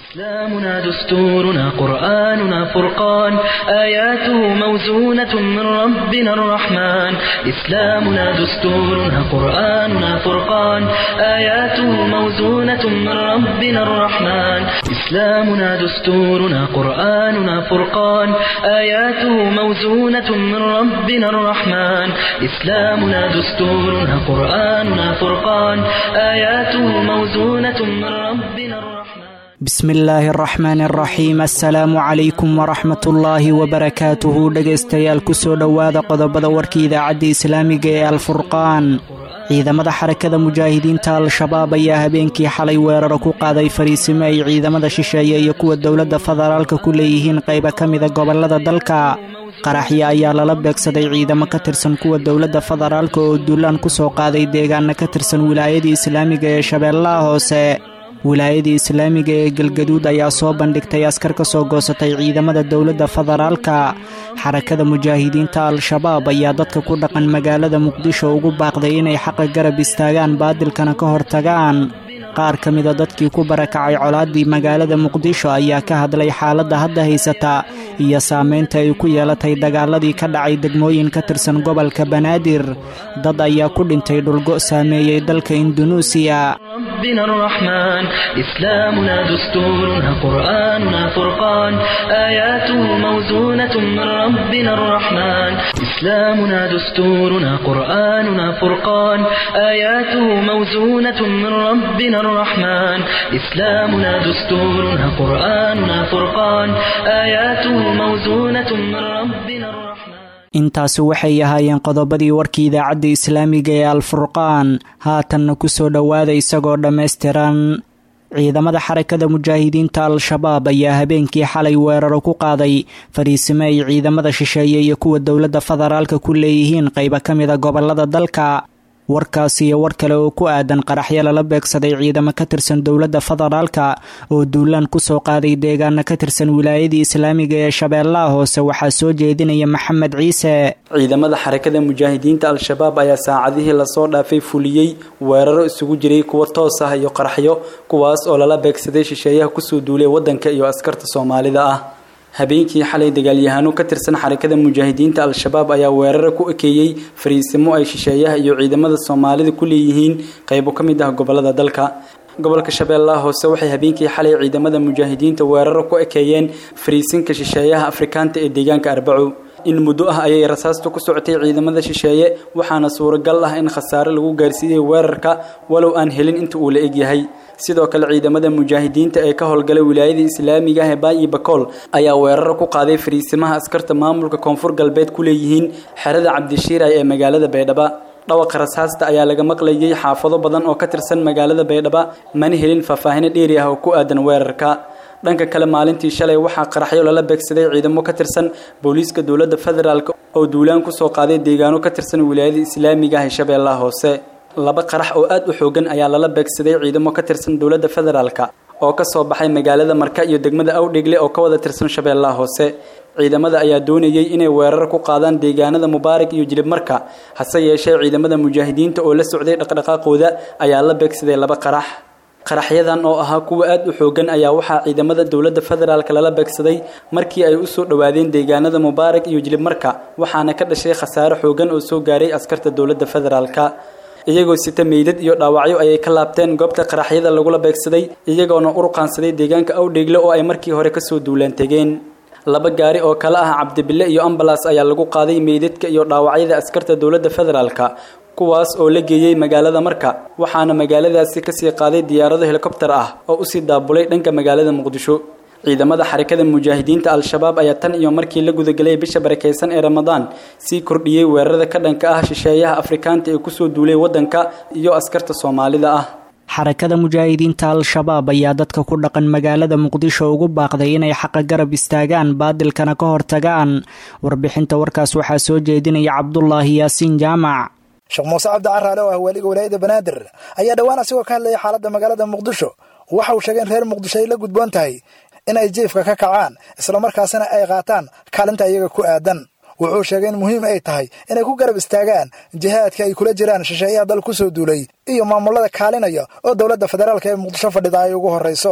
إسلامنا دستورنا قرآننا فرقان آياته موزونة من ربنا الرحمن إسلامنا دستورنا قرآننا فرقان آياته موزونة من ربنا الرحمن إسلامنا دستورنا قرآننا فرقان آياته موزونة من ربنا الرحمن إسلامنا دستورنا قرآننا فرقان آياته موزونة من ربنا الرحمن bismi illaahi araxmaan araxiim assalaamu calaykum waraxmatullaahi wabarakaatuhu dhegaystayaal kusoo dhowaada qodobada warkii idaacadda islaamiga ee alfurqaan ciidamada xarakada mujaahidiinta al-shabaab ayaa habeenkii xalay weeraro ku qaaday fariisimo ay ciidamada shisheeye iyo kuwa dowladda federaalka ku leeyihiin qayba ka mida gobollada dalka qaraxyo ayaa lala beegsaday ciidamo ka tirsan kuwa dowladda federaalka oo duulaan ku soo qaaday deegaana ka tirsan wilaayadii islaamiga ee shabeellaha hoose wilaayadii islaamiga ee galgaduud ayaa soo bandhigtay askar ka soo goosatay ciidamada dowladda federaalka xarakada mujaahidiinta al-shabaab ayaa dadka ku dhaqan magaalada muqdisho ugu baaqday inay xaqa garab istaagaan baadilkana ka hortagaan qaar ka mida dadkii ku barakacay colaaddii magaalada muqdisho ayaa ka hadlay xaaladda hadda haysata iyo saameynta ay ku yeelatay dagaaladii ka dhacay degmooyin ka tirsan gobolka banaadir dad ayaa ku dhintay dhulgo saameeyey dalka indunuusiya ربنا الرحمن إسلامنا دستورنا قرآننا فرقان آياته موزونة من ربنا الرحمن إسلامنا دستورنا قرآننا فرقان آياته موزونة من ربنا الرحمن إسلامنا دستورنا قرآننا فرقان آياته موزونة من ربنا الرحمن intaasi waxay ahaayeen qodobadii warkii idaacadda islaamiga ee alfurqaan haatanna ku soo dhowaada isagoo dhammaystiran ciidamada xarakada mujaahidiinta al-shabaab ayaa habeenkii xalay weeraro ku qaaday fariisimo ay ciidamada shisheeye iyo kuwa dowladda federaalka ku leeyihiin qayba ka mida gobollada dalka warkaas iyo war kale oo ku aadan qaraxyo lala beegsaday ciidamo ka tirsan dowladda federaalka oo duulaan kusoo qaaday deegaana ka tirsan wilaayadii islaamiga ee shabeellaha hoose waxaa soo jeedinaya maxamed ciise ciidamada xarakada mujaahidiinta al-shabaab ayaa saacadihii lasoo dhaafay fuliyey weeraro isugu jiray kuwa toos ah iyo qaraxyo kuwaas oo lala beegsaday shisheeyaha kusoo duulay waddanka iyo askarta soomaalida ah habeenkii xalay dagaalyahaano ka tirsan xarakada mujaahidiinta al-shabaab ayaa weeraro ku ekeeyey fariisimo ay shisheeyaha iyo ciidamada soomaalida ku leeyihiin qaybo ka mid ah gobolada dalka gobolka shabeellaha hoose waxay habeenkii xalay ciidamada mujaahidiinta weeraro ku ekeeyeen fariisinka shisheeyaha afrikaanta ee deegaanka arbaco in muddo ah ayay rasaastu ku socotay ciidamada shisheeye waxaana suuragal ah in khasaare lagu gaarsiiyey weerarka walow aan helin inta uu la egyahay sidoo kale ciidamada mujaahidiinta ee ka howlgala wilaayada islaamiga ah ee baayi bakool ayaa weeraro ku qaaday fariisimaha askarta maamulka koonfur galbeed ku leeyihiin xerada cabdishiiray ee magaalada baydhaba dhawaqa rasaasta ayaa laga maqlayay xaafado badan oo ka tirsan magaalada baydhaba mana helin faahfaahino dheeri ah oo ku aadan weerarka dhanka kale maalintii shalay waxaa qaraxyo lala beegsaday ciidamo ka tirsan booliiska dowladda federaalk oo duulaan kusoo qaaday deegaano ka tirsan wilaayada islaamiga ah ee shabeellaha hoose laba qarax oo aad u xoogan ayaa lala beegsaday ciidamo ka tirsan dowladda federaalka oo ka soo baxay magaalada marka iyo degmada awdhegle oo ka wada tirsan shabeellaha hoose ciidamada ayaa doonayay inay weerar ku qaadaan deegaanada mubaarak iyo jilib marka hase yeeshee ciidamada mujaahidiinta oo la socday dhaqdhaqaaqooda ayaa la beegsaday laba qarax qaraxyadan oo ahaa kuwa aad u xoogan ayaa waxaa ciidamada dowladda federaalka lala beegsaday markii ay usoo dhowaadeen deegaanada mubaarak iyo jilib marka waxaana ka dhashay khasaare xoogan oo soo gaaray askarta dowladda federaalka iyagoo sita meydad iyo dhaawacyo ayay ka laabteen goobta qaraxyada lagula beegsaday iyagoona uruqaansaday deegaanka awdheegle oo ay markii hore kasoo duulaan tegeen laba gaari oo kale ah cabdibille iyo ambalas ayaa lagu qaaday meydadka iyo dhaawacyada askarta dowladda federaalka kuwaas oo la geeyey magaalada marka waxaana magaaladaasi kasii qaaday diyaarado helikobtar ah oo usii daabulay dhanka magaalada muqdisho ciidamada xarakada mujaahidiinta al-shabaab ayaa tan iyo markii la gudagelay bisha barakeysan ee ramadaan sii kordhiyey weerarada ka dhanka ah shisheeyaha afrikaanta ee kusoo duulay waddanka iyo askarta soomaalida ah xarakada mujaahidiinta al-shabaab ayaa dadka ku dhaqan magaalada muqdisho ugu baaqday inay xaqa garab istaagaan baadilkana ka hortagaan warbixinta warkaas waxaa soo jeedinaya cabdulaahi yaasiin jaamac sheekh muuse cabdi caraale oo ah waaliga walaayada banaadir ayaa dhowaan asigoo ka hadlayay xaaladda magaalada muqdisho waxa uu sheegay in reer muqdisho ay la gudboon tahay inay jiifka ka kacaan islamarkaasina ay qaataan kaalinta iyaga ku aadan wuxuu sheegay in muhiim ay tahay inay ku garab istaagaan jihaadka ay kula jiraan shisheeyaha dal ku soo duulay iyo maamulada kaalinaya oo dowladda federaalka ee muqdisho fadhida ay ugu horrayso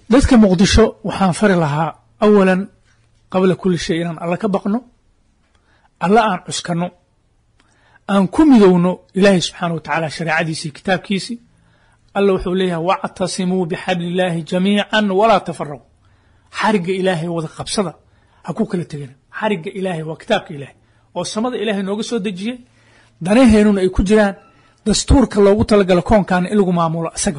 dadka muqdisho waxaan fari lahaa awalan qabla kulli shay inaan alla ka baqno alla aan cuskanno aan ku midowno ilaahay subxaana wa tacaala shareecadiisii kitaabkiisii alla wuxuu leeyahay wactasimuu bixabli illaahi jamiican walaa tafaraquu xarigga ilaahay wada qabsada ha ku kala tegina xarigga ilaahay waa kitaabka ilaahay oo samada ilaahay nooga soo dejiyey danaheenuna ay ku jiraan dastuurka loogu talagalo koonkaana in lagu maamulo asaga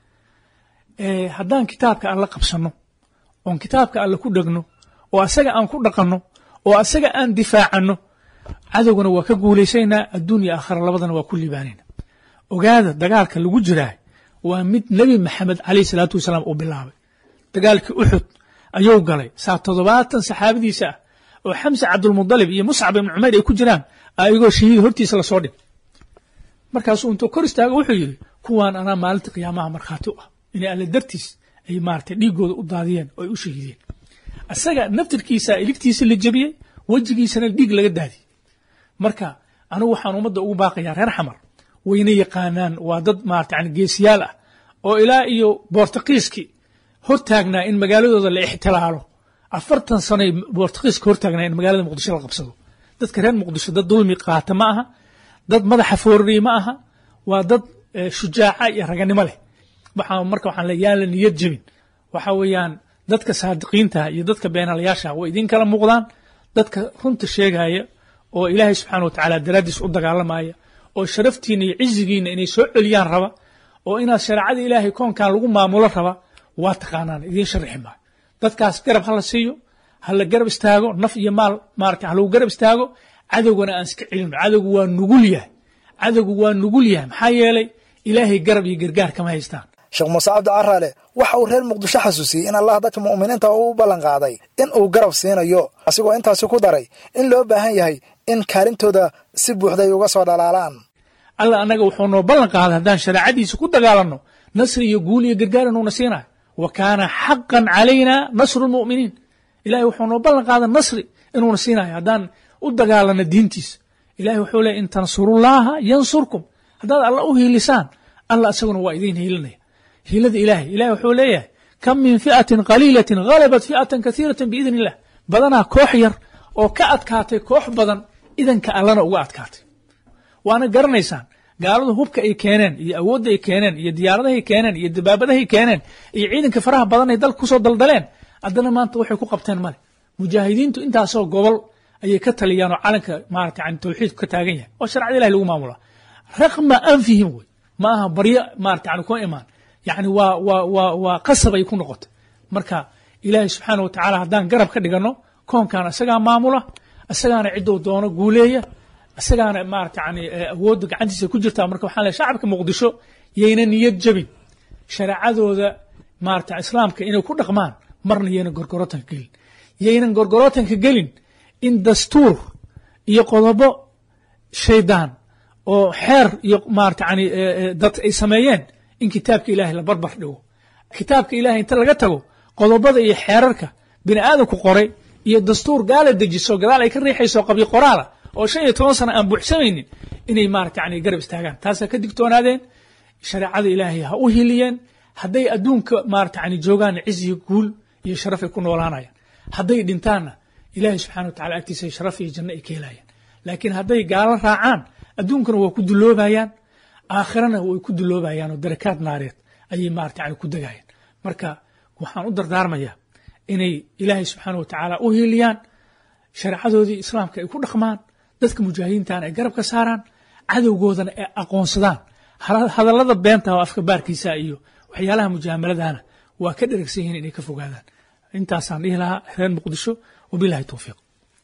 wey haddaan kitaabka alla qabsanno oon kitaabka alle ku dhegno oo asaga aan ku dhaqanno oo asaga aan difaacanno cadowgana waa ka guulaysaynaa adduunya aakhira labadana waa ku liibaanayna ogaada dagaalka lagu jiraa waa mid nebi maxamed calayh salaatu wasalaam uu bilaabay dagaalkii uxud ayuu galay saa toddobaatan saxaabadiisa ah oo xamse cabdulmudalib iyo muscab ibnu cumayr ay ku jiraan ayagoo shahiid hortiisa lasoo dhig markaasuu intuu kor istaago wuxuu yidhi kuwaan anaa maalinta qiyaamaha markhaati u ah inay alle dartiis ay maaragtay dhiiggooda u daadiyeen oo ay u shahiideen asaga naftirkiisa iligtiisa la jebiyey wejigiisana dhiig laga daadiyey marka anigu waxaan ummadda ugu baaqayaa reer xamar wayna yaqaanaan waa dad maarata yani geesiyaal ah oo ilaa iyo boortaqiiskii hortaagnaa in magaaladooda la ixtilaalo afartan sanoy boortaqiiska hortaagnaa in magaalada muqdisho la qabsado dadka reer muqdisho dad dulmi qaata ma aha dad madaxa foorariye ma aha waa dad shujaaca iyo raganimo leh waxaa marka waxaan le yaan la niyad jebin waxa weeyaan dadka saadiqiinta iyo dadka beenalayaasha way idin kala muuqdaan dadka runta sheegaya oo ilaahay subxaana wa tacaala daraaddiis u dagaalamaya oo sharaftiina iyo cizigiina inay soo celiyaan raba oo inaad shareecada ilaahay koonkan lagu maamulo raba waa taqaanaan idiin sharixi maayo dadkaas garab ha la siiyo ha la garab istaago naf iyo maal maarata ha lagu garab istaago cadowgana aan iska celino cadowgu waa nugul yahay cadowgu waa nugul yahay maxaa yeelay ilaahay garab iyo gargaar kama haystaan sheekh muuse cabdi caraale waxa uu reer muqdisho xasuusiyey in allah dadka mu'miniinta uu ballan qaaday in uu garab siinayo asigoo intaasi ku daray in loo baahan yahay in kaalintooda si buuxda ay uga soo dhalaalaan alla annaga wuxuu noo ballan qaaday haddaan shareecadiisa ku dagaalanno nasri iyo guul iyo gargaar inuuna siinayo wa kaana xaqan calayna nasru lmu'miniin ilahay wuxuu noo ballan qaaday nasri inuuna siinayo haddaan u dagaalanno diintiisa ilahay wuxuu leeyay in tansurullaaha yansurkum haddaad alla u hiilisaan alla isaguna waa idiin hiilinaya hiilada ilaahay ilahay wuxuu leeyahay kam min fi'atin qaliilatin halabat fi'atan kasiiratan biidn illah badanaa koox yar oo ka adkaatay koox badan idanka allana uga adkaatay waana garanaysaan gaaladu hubka ay keeneen iyo awoodda ay keeneen iyo diyaaradahay keeneen iyo dabaabadahay keeneen iyo ciidanka faraha badan ay dalka kusoo daldaleen haddana maanta waxay ku qabteen male mujaahidiintu intaasoo gobol ayay ka taliyaan oo calanka maarata yani tawxiidku ka taagan yahay oo sharcada ilahi lagu maamulaa raqma anfihim wey ma aha baryo maarata yani kuma imaan yani waa waa waa waa qasab ay ku noqotay marka ilaahay subxaana wa tacaala haddaan garab ka dhiganno koonkan isagaa maamula isagaana ciddou doono guuleeya isagaana maarata yani awoodda gacantiisa ku jirtaa marka waxaan leehay shacabka muqdisho yayna niyad jebin shareecadooda maarata islaamka inay ku dhaqmaan marna yayna gorgorotanka gelin yaynan gorgorotanka gelin in dastuur iyo qodobo shaydaan oo xeer iyo maarata yani dad ay sameeyeen in kitaabka ilaahay la barbar dhigo kitaabka ilahay inta laga tago qodobada iyo xeerarka bini aadamku qoray iyo dastuur gaala dejiso gadaal ay ka riixayso qabyo qoraala oo shan iyo toban sano aan buuxsamaynin inay maarata yani garab istaagaan taasaa ka digtoonaadeen shareecada ilaahay ha u hiliyeen hadday adduunka maarata yani joogaanna ciziyo guul iyo sharaf ay ku noolaanayaan hadday dhintaanna ilaahay subxana wa tacala agtiisa sharaf iyo janno ay ka helayaan laakiin hadday gaalo raacaan adduunkana waa ku duloobayaan aakhirana way ku duloobayaan oo darakaad naareed ayay maarata yani ku degayaan marka waxaan u dardaarmayaa inay ilaahay subxaana wa tacaala u hiiliyaan shareecadoodii islaamka ay ku dhaqmaan dadka mujaahidiintana ay garab ka saaraan cadowgoodana ay aqoonsadaan hadallada beenta oo afka baarkiisa iyo waxyaalaha mujaamaladaana waa ka dheragsan yihiin inay ka fogaadaan intaasaan dhihi lahaa reer muqdisho wabilahi towfiiq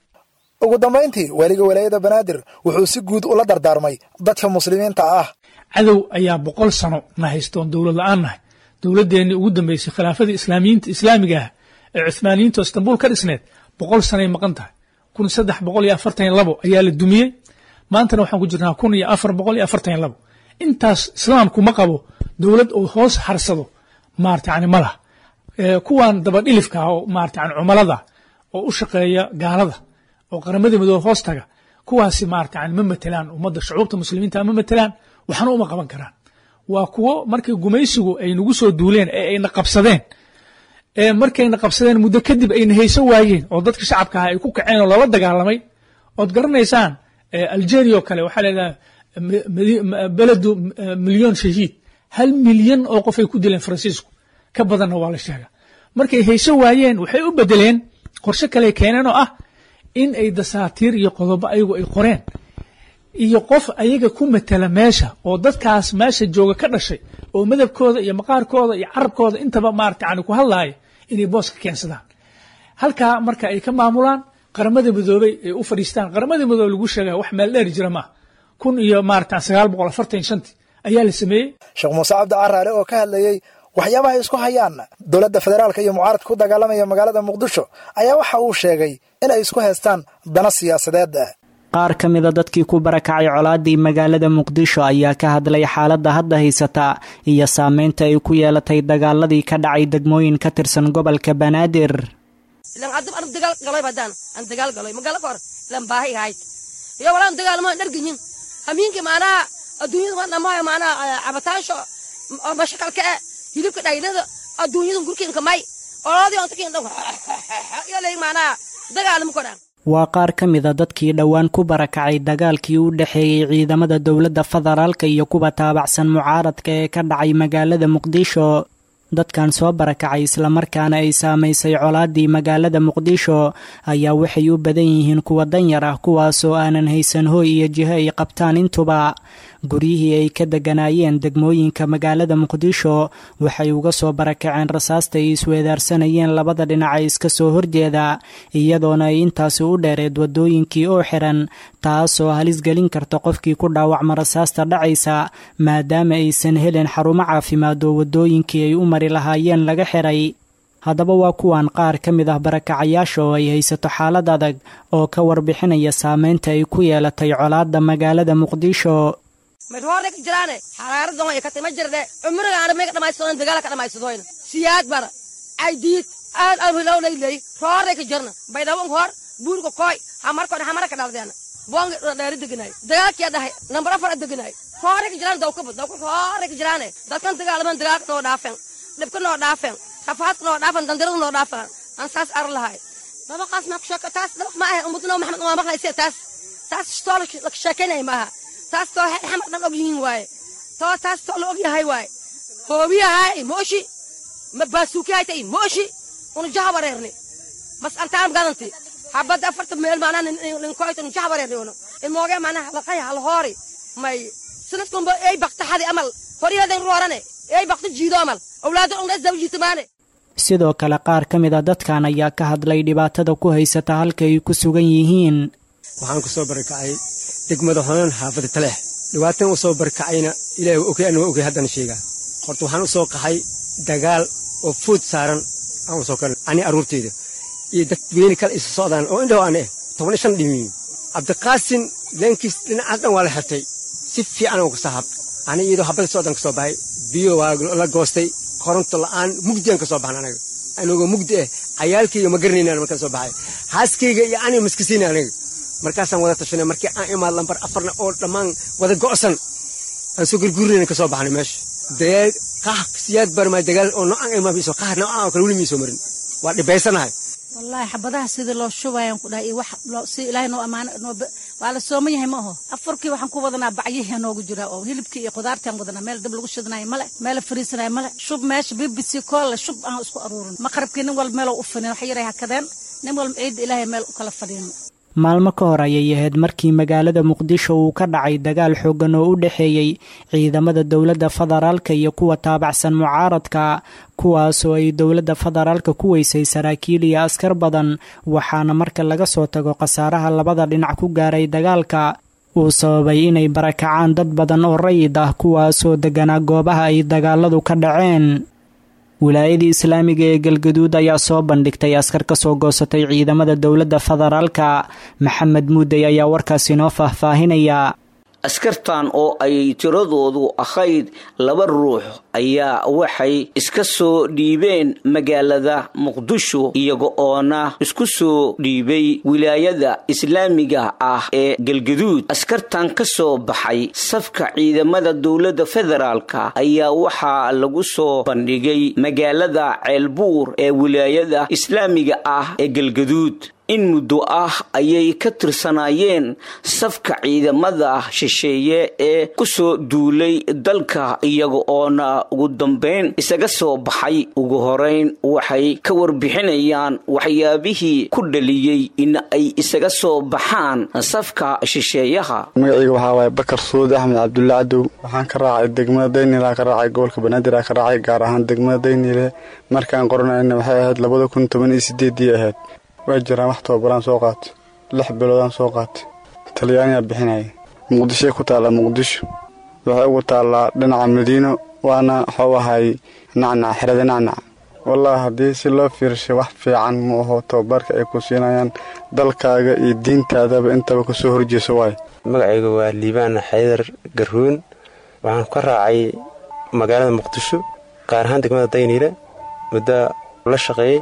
ugu dambayntii waaliga walaayada banaadir wuxuu si guud ula dardaarmay dadka muslimiinta ah cadow ayaa boqol sano na haystoon dowlad la-aan nahay dowladdeenii ugu dambeysay khilaafadii islaamiyiinta islaamiga ah ee cuhmaaniyiinta oo istanbul ka dhisneed boqol sanoay maqan tahay kun saddex boqol iyo afartan iyo labo ayaa la dumiyey maantana waxaan ku jirnaa kun iyo afar boqol iyo afartan iyo labo intaas islaamku ma qabo dowlad uu hoos harsado maarata yani ma laha kuwan dabadhilifka ah oo maarata yani cumalada oo u shaqeeya gaalada oo qaramada midoobe hoos taga kuwaasi maarata yani ma matelaan ummadda shucuubta muslimiinta ma matelaan waxna uma qaban karaan waa kuwo markii gumaysigu ay nagu soo duuleen ee ayna qabsadeen ee markayna qabsadeen muddo kadib ayna hayso waayeen oo dadka shacabka aha ay ku kaceen oo lala dagaalamay ood garanaysaan algeria oo kale waxaa leedahay beledu milyon shahiid hal milyan oo qof ay ku dileen faransiisku ka badanna waa la sheegaa markay hayso waayeen waxay u bedeleen qorshe kale keeneen oo ah in ay dasaatiir iyo qodobo ayagu ay qoreen iyo qof ayaga ku matela meesha oo dadkaas meesha jooga ka dhashay oo madabkooda iyo maqaarkooda iyo carabkooda intaba maarata yani ku hadlaaya inay booska keensadaan halkaa marka ay ka maamulaan qaramada midoobey ay u fadhiistaan qaramada midoobe lagu sheegaya wax meel dheer jira maaha kun iyo maarata sagaal boqol afartan shantii ayaa la sameeyey sheekh muuse cabdi caraale oo ka hadlayey waxyaabaha ay isku hayaan dowladda federaalka iyo mucaaradka ku dagaalamaya magaalada muqdisho ayaa waxa uu sheegay in ay isku haystaan dana siyaasadeed qaar ka mida dadkii ku barakacay colaadii magaalada muqdisho ayaa ka hadlay xaaladda hadda haysata iyo saameynta ay ku yeelatay dagaaladii ka dhacay degmooyin ka tirsan gobolka banaadir ilan haddaba an dagaal galay badaan an dagaal galay magala ka hor ilan baahi ahayd iyo walaan dagaalamo dharginyin hamiinka maanaha adduunyada ma dhamaayo maanaha cabataasho mashakalka e hilibka dhaylada adduunyada gurkiinka may oloodii ontakiin dhan iyo leey maanaha dagaalamo kodhan waa qaar ka mida dadkii dhowaan ku barakacay dagaalkii u dhexeeyey ciidamada dowladda federaalka iyo kuwa taabacsan mucaaradka ee ka dhacay magaalada muqdisho dadkan soo barakacay islamarkaana ay saamaysay colaadii magaalada muqdisho ayaa waxay u badan yihiin kuwa danyar ah kuwaasoo aanan haysan hooy iyo jiho ay qabtaan intuba guryihii ay ka deganaayeen degmooyinka magaalada muqdisho waxay uga soo barakaceen rasaasta ay isweedaarsanayeen labada dhinac ee iska soo horjeeda iyadoona ay intaasi u dheereed wadooyinkii oo xiran taasoo halis gelin karta qofkii ku dhaawacma rasaasta dhacaysa maadaama aysan helin xarumo caafimaad oo wadooyinkii ay u mari lahaayeen laga xiray haddaba waa kuwan qaar ka mid ah barakacayaasha oo ay haysato xaalad adag oo ka warbixinaya saameynta ay ku yeelatay colaadda magaalada muqdisho madhoore ka jiraane xaraaradan way ka tima jirde cumriga aan meega dhamaysadooyn dagaala ka dhamaysadooyn siyaad bara caydiid aan aan hilowlay leey roore ka jirna baydhawon hor buurka koy hamarkoon hamara ka dhaldeena boonga dheeri deganay dagaalkiya dhahay nambar afar deganay roore ka jiraan dawkaba dawka roore ka jiraane dadkan dagaalaman dagaalka noo dhaafen dhibka noo dhaafen rafaadka noo dhaafan dandirada noo dhaafan aan saas ar lahay dabaqaas ma ku sheeka taas dabaq ma ah ummadna maxamed waa maqlaysa taas taas stoo la sheekanay maaha taas too xamar dhan og yihiin waaye too taas too la og yahay waaye hoobiyahay mooshi ma baasuukiyahaytay mooshi unu jaha wareerni mas antaan gadanti habadda afarta meel maanaa ninkoyta nu jaha wareerni uno ilmoogee maanaa halaqay halhoori may sanadkunba ey bakta xadi amal horyadan roorane ey bakta jiido amal awlaada ungdhas daba jiitamaane sidoo kale qaar ka mid a dadkan ayaa ka hadlay dhibaatada ku haysata halka ay ku sugan yihiin waxaan ku soo barakacay degmada honan xaafada taleex dhibaatan u soo barkacayna ilaah waa ogay anna waa ogay haddana sheegaa horta waxaan u soo qaxay dagaal oo fuud saaran aan u soo karnay ani arruurteyda iyo dad weyni kale isa socdaan oo indhow aan eh toban iyo shan dhimiin cabdiqaasin leenkiis dhinacaas dhan waa la xirtay si fiican oo kasoo hab ani iyadoo habada socdan ka soo baxay biyo waa la goostay koronto la'aan mugdiaan ka soo baxna anaga anagoo mugdi ah cayaalkayga ma garanayna markaan soo baxay xaaskayga iyo ani maskasiina anaga markaasaan wada tashanay markii aan imaad lambar afarna oo dhammaan wada go'san aan soo gurgurinayna ka soo baxnay meesha dagaal qax siyaad barmaa dagaal oo noocan imaamiso qax noocan oo kale weli miisoo marin waa dhibaysanahay wallaahi xabadaha sidii loo shubayaan ku dhahay iyo wax si ilaahay noo ammaano noo waa la sooman yahay ma aho afarkii waxaan ku wadanaa bacyahi noogu jira oo hilibkii iyo qudaartaan wadanaa meel dab lagu shidanayo male meel la fariisanayo male shub meesha b b c koolle shub aan isku aruurin maqrabkii nin walba meeloo u fadhin wax yaray hakadeen nin walba ciidda ilaahay meel u kala fadhiino maalmo ka hor ayay ahayd markii magaalada muqdisho uu ka dhacay dagaal xooggan oo u dhexeeyey ciidamada dowladda federaalka iyo kuwa taabacsan mucaaradka kuwaasoo ay dowladda federaalka ku weysay saraakiil iyo askar badan waxaana marka laga soo tago khasaaraha labada dhinac ku gaaray dagaalka uu sababay inay barakacaan dad badan oo rayid ah kuwaasoo deganaa goobaha ay dagaaladu ka dhaceen wilaayadii islaamiga ee galgaduud ayaa soo bandhigtay askar ka soo goosatay ciidamada dowladda federaalka maxamed muudey ayaa warkaas inoo faahfaahinaya askartan oo ay tiradoodu ahayd laba ruux ayaa waxay iska soo dhiibeen magaalada muqdisho iyaga oona isku soo dhiibay wilaayada islaamiga ah ee galgaduud askartan ka soo baxay safka ciidamada dowladda federaalka ayaa waxaa lagu soo bandhigay magaalada ceelbuur ee wilaayada islaamiga ah ee galgaduud in muddo ah ayay ka tirsanaayeen safka ciidamada shisheeye ee ku soo duulay dalka iyaga oona ugu dambayn isaga soo baxay ugu horeyn waxay ka warbixinayaan waxyaabihii ku dhaliyey in ay isaga soo baxaan safka shisheeyaha magacayga waxaa waaye bakar suudi axmed cabdulla cadow waxaan ka raacay degmada daynila ka raacay gobolka banaadir ka raacay gaar ahaan degmada daynile markaan qoranayna waxay ahayd labada kun toban iyo sideedii ahayd waa jiraan wax tababaraan soo qaatay lix biloodaan soo qaatay talyaaniyaa bixinaya muqdishoy ku taallaa muqdisho waxay ugu taallaa dhinaca madiino waana waxuu ahay nacnac xerada nacnac wallaahi haddii si loo fiirshay wax fiican ma aho tababarka ay ku siinayaan dalkaaga iyo diintaadaba intaba kasoo horjeeso waayo magacayga waa liibaan xaydar garuun waxaan ka raacay magaalada muqdisho gaar ahaan degmada dayniile muddo la shaqeeyey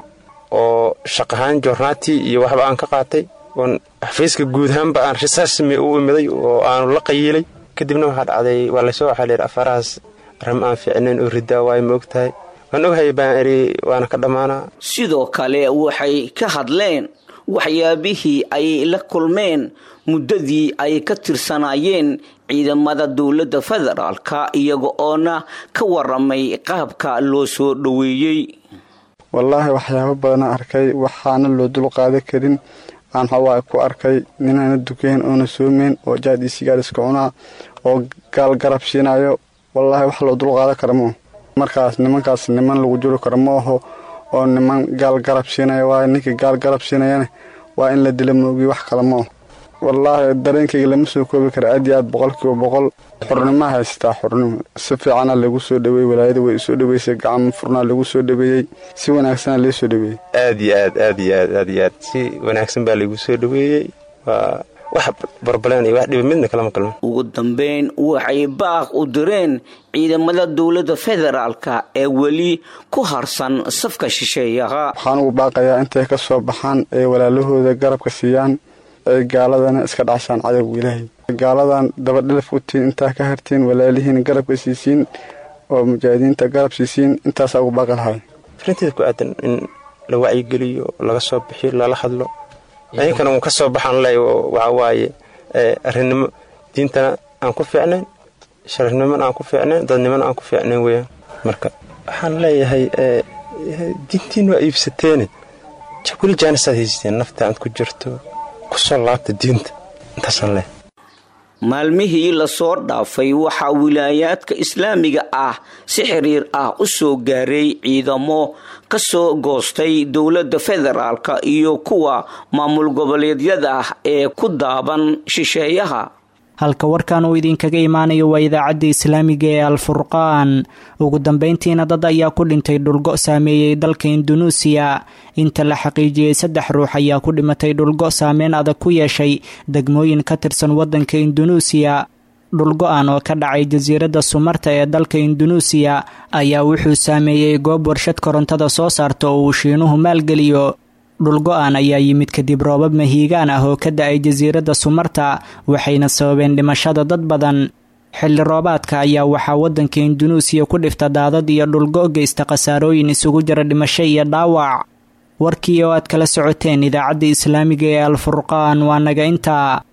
oo shaqahaan joornaatii iyo waxba aan ka qaatay oon xafiiska guud ahaanba aan risaasmi u imiday oo aanu la qayiilay kadibna waxaa dhacday waa laysoo waxaa layidhi afarahaas arrim aan fiicnayn oo ridaa waayo ma og tahay waan ogahay baan idhi waana ka dhammaanaa sidoo kale waxay ka hadleen waxyaabihii ay la kulmeen muddadii ay ka tirsanaayeen ciidamada dowladda federaalka iyaga oona ka waramay qaabka loo soo dhoweeyey wallaahi waxyaabo badana arkay waxaana loo dul qaada karin aan waxawaaye ku arkay ninaana dukayn oona soomeyn oo jaad iyo sigaar iska cunaa oo gaal garab siinayo wallaahi wax loo dul qaada kara maaho markaas nimankaas niman lagu juri karo ma aho oo niman gaal garab siinaya waayo ninkii gaal garab siinayana waa in la dila moogiy wax kale ma aho wallaahi dareenkayga lama soo koobi kara aad iyo aad boqolkiiba boqol xurnimaa haystaa xurnimo si fiicana lagu soo dhaweeyey walaayada way isoo dhaweysay gacmo furnaa lagu soo dhaweeyey si wanaagsana lee soo dhaweeyey aad iyo aad aad iyo aad aad iyo aad si wanaagsan baa laygu soo dhaweeyey waa wax barbaleen iyo wax dhiba midna kalama kalman ugu dambayn waxay baaq u direen ciidamada dowladda federaalka ee weli ku harsan safka shisheeyaha waxaan ugu baaqayaa intay ka soo baxaan ee walaalahooda garabka siiyaan ay gaaladana iska dhacshaan cadowga ilaahay gaaladan dabadhilaf u tihiin intaa ka hartiin walaalihiin garabka siisiin oo mujaahidiinta garab siisiin intaasaa ugu baaqi lahay farinteeda ku aadan in la wacyigeliyo laga soo bixiyo lala hadlo idinkana uun ka soo baxaan le waxaa waaye arrinnimo diintana aan ku fiicnayn sharafnimona aan ku fiicnayn dadnimona aan ku fiicnayn weyaan marka waxaan leeyahay diintiin waa iibsateene weli jaanisaad haysateen nafta aad ku jirto kusoo laabta diinta intaasaan leeyahay maalmihii lasoo dhaafay waxaa wilaayaadka islaamiga ah si xiriir ah u soo gaaray ciidamo ka soo goostay dowladda federaalka iyo kuwa maamul goboleedyada ah ee ku daaban shisheeyaha halka warkan uu idinkaga imaanayo waa idaacadda islaamiga ee alfurqaan ugu dambeyntiina dad ayaa ku dhintay dhulgo saameeyey dalka indunuusiya inta la xaqiijiyey saddex ruux ayaa ku dhimatay dhulgo saameyn adag ku yeeshay degmooyin ka tirsan waddanka indunuusiya dhulgo-an oo ka dhacay jasiiradda sumarta ee dalka indunuusiya ayaa wuxuu saameeyey goob warshad korontada soo saarta oo uu shiinuhu maalgeliyo dhulgo-an ayaa yimid kadib roobab mahiigaan ah oo ka da-ay jasiiradda sumarta waxayna sababeen dhimashada dad badan xilli roobaadka ayaa waxaa waddanka indunuusiya ku dhifta daadad iyo dhulgo geysta khasaarooyin isugu jira dhimasho iyo dhaawac warkii oo aad kala socoteen idaacadda islaamiga ee alfurqaan waa naga intaa